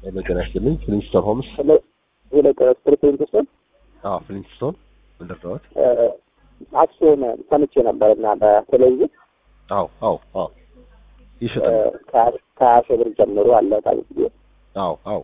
ጤና ይስጥልኝ። ፍሊንስቶን ሆምስ። ሁለት ስፕሪንግ ስቶን አዎ፣ ፍሊንስቶን እንደርዳዎት። አክሲዮን ሰምቼ ነበር እና በቴሌቪዥን አዎ፣ አዎ፣ አዎ ይሸጣል። ከሀያ ሺህ ብር ጀምሮ አለ ታሪክ ጊዜ አዎ፣ አዎ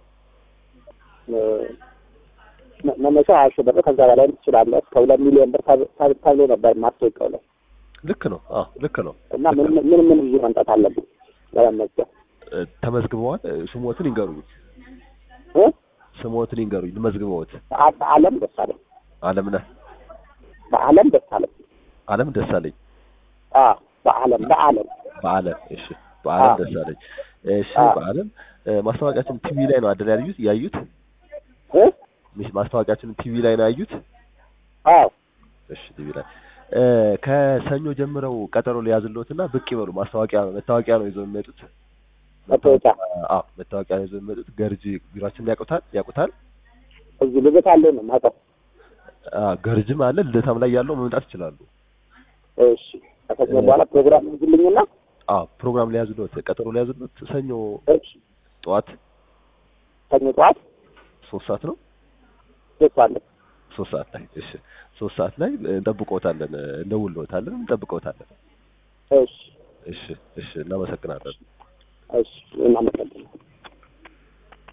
መነሻ ሀያ ሺህ ብር ከዛ በላይ ትችላለህ እስከ ሁለት ሚሊዮን ብር ተብሎ ነበር ማስታወቂያው ላይ ልክ ነው። አዎ ልክ ነው። እና ምን ምን ምን ይዤ መምጣት አለብኝ ለመመዝገብ? ተመዝግበዋል። ስሞትን ይንገሩኝ። እ ስሞትን ይንገሩኝ። ልመዝግበዎት። በአለም ደሳለኝ አለምነህ በአለም ደሳለኝ አለም ደሳለኝ አ በአለም በአለም በአለም እሺ፣ በአለም አዎ። ደሳለኝ እሺ። አዎ። በአለም ማስታወቂያችን ቲቪ ላይ ነው አይደል ያዩት? ያዩት እ ሚስ ማስታወቂያችን ቲቪ ላይ ነው ያዩት? አዎ እሺ ቲቪ ላይ እ ከሰኞ ጀምረው ቀጠሮ ሊያዝልዎትና ብቅ ይበሉ። ማስታወቂያ መታወቂያ ነው ይዘው የሚመጡት። መታወቂያ አዎ መታወቂያ ነው ይዘው የሚመጡት። ገርጂ ቢሯችን ያውቁታል ያውቁታል። እዚህ ልደት አለ ነው ማውቀው። አዎ ገርጅም አለ ልደታም ላይ ያለው መምጣት ይችላሉ። እሺ ከሰኞ በኋላ ፕሮግራም ይዝልኝና አዎ ፕሮግራም ሊያዝልዎት ቀጠሮ ሊያዝልዎት ሰኞ እሺ ጠዋት ሰኞ ጠዋት ሶስት ሰዓት ነው ደስ አለ ሶስት ሰዓት ላይ እሺ ሶስት ሰዓት ላይ እንጠብቅዎታለን እንደውልዎታለን እንጠብቅዎታለን እሺ እሺ እሺ እናመሰግናለን እሺ እናመሰግናለን